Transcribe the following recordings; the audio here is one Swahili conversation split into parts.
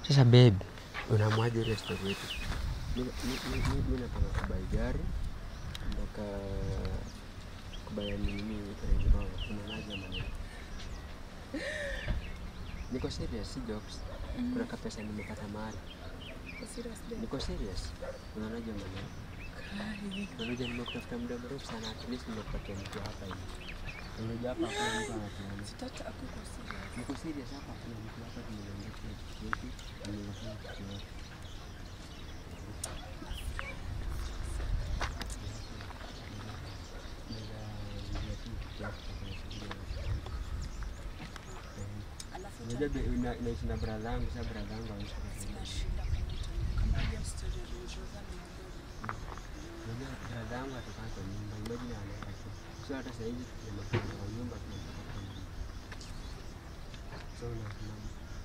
Sasa babe, unamwaje ile story yetu? Mimi mimi- mimi- mimi nataka kubai gari mpaka kubai nini Range Rover. Unaonaje ama nini? Niko serious, si jokes. Kuna kapesa nimepata mahali. Niko serious. Unaonaje ama nini? Unajua nimekutafuta muda mrefu sana, at least nimekupatia mtu hapa hivi. Unajua hapa hakuna mtu anatuona. Niko serious hapa, kuna mtu hapa tumeongea kila kitu chetu, amefanya kitu yote. Unajua be- una- naishi na brother yangu, sasa brother yangu hawezi kukusaidia. Unajua brother yangu atakaa kwa nyumba, imagine anaenda tu. So hata saa hizi tunapanga kwa nyumba tunapanga kwa nyumba. So unasimama.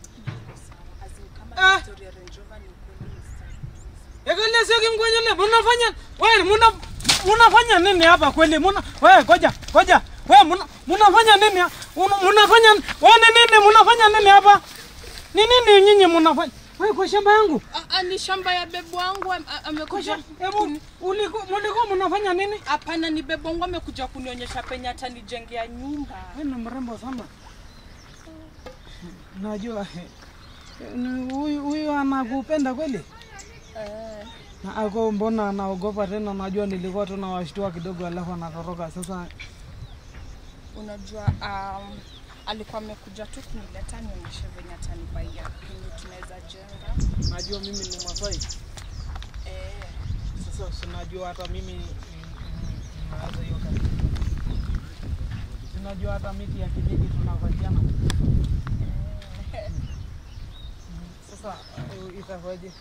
Ekelesiaki mkwenyele munafanya we muna munafanya nini hapa kweli? Muna we goja goja we muna munafanya nini? ha- Una- Munafanya we ni nini? Munafanya nini hapa? Ni nini nyinyi munafanya? We kwa shamba yangu. Ah, ah, ni shamba ya bebu wangu am- a- Kwa amekuja. shamba. Hebu uliko mulikuwa munafanya nini? Hapana, ni bebu wangu amekuja kunionyesha penye atanijengea nyumba. We ni mrembo sana. Najua eh, ni huyu huyu anakupenda kweli? Eh, Na ako mbona anaogopa tena? Najua nilikuwa tu nawashtua kidogo, alafu anatoroka sasa. unajua um, alikuwa amekuja tu kunileta nionyeshe venye atanibaia penye tunaweza jenga. Najua mimi ni Masai. Eh, Sasa sinajua hata mimi mm, mm, nawaza hiyo kazi. Sinajua hata miti ya kijiji tunavatiana. eh, Sasa eh, itakuwaje?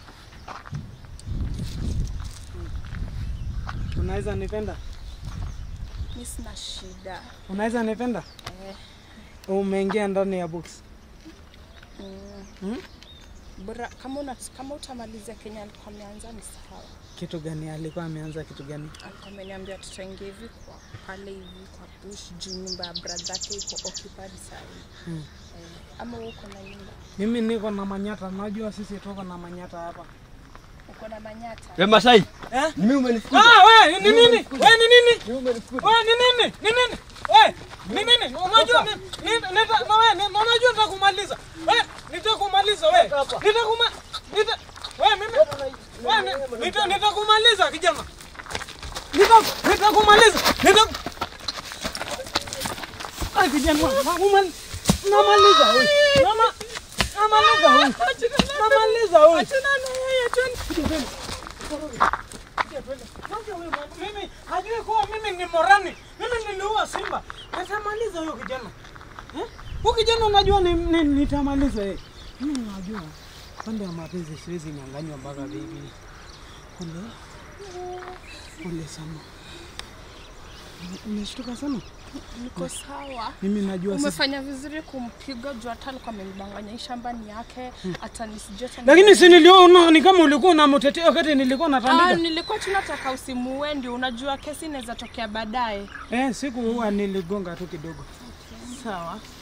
Unaweza nipenda? mi sina shida. Unaweza nipenda? Eh, Umeingia ndani ya box. mm, Hmm? bora kama una, kama utamalizia Kenya alikuwa ameanza ni sawa. Kitu gani alikuwa ameanza kitu gani? Alikuwa ameniambia tutaingia hivi kwa pale hivi kwa bush juu nyumba ya brother yake iko occupied saa hii. Hmm. Eh, ama wewe uko na nyumba? Mimi niko na manyata, najua sisi tuko na manyata hapa. Uko na manyata? We Masai, Eh? ni mimi umenifukuza. Ah, we ni nini? We ni nini? Ni mimi umenifukuza. We ni nini? Ni nini? We ni nini? Unajua ni ni- nita na we ni unajua nitakumaliza. We nitakumaliza we. Nitakuma nita we mimi we ni- nita nitakumaliza kijana. Nita nitakumaliza. Nita Ah kijana, nakumal namaliza we. Nama namaliza we. Namaliza we. Achana na yeye twende. Mimi hajui kuwa mimi ni morani. Mimi niliua simba. Nitamaliza huyo kijana. Eh? Huyo kijana unajua ni, ni, nitamaliza yeye. Mimi najua pande ya mapenzi siwezi nyang'anywa mpaka bibi. Pole. Pole sana. Umeshtuka sana? Niko sawa. Mimi najua sisi. Umefanya vizuri kumpiga juu hata alikuwa amenidanganya hii shamba ni yake hata nisijue hata Lakini si niliona ni kama ulikuwa unamtetea wakati nilikuwa Ah, natandika. nilikuwa tunataka usimuue ndio unajua kesi inaweza tokea baadaye. Eh, siku huwa niligonga tu kidogo. Sawa.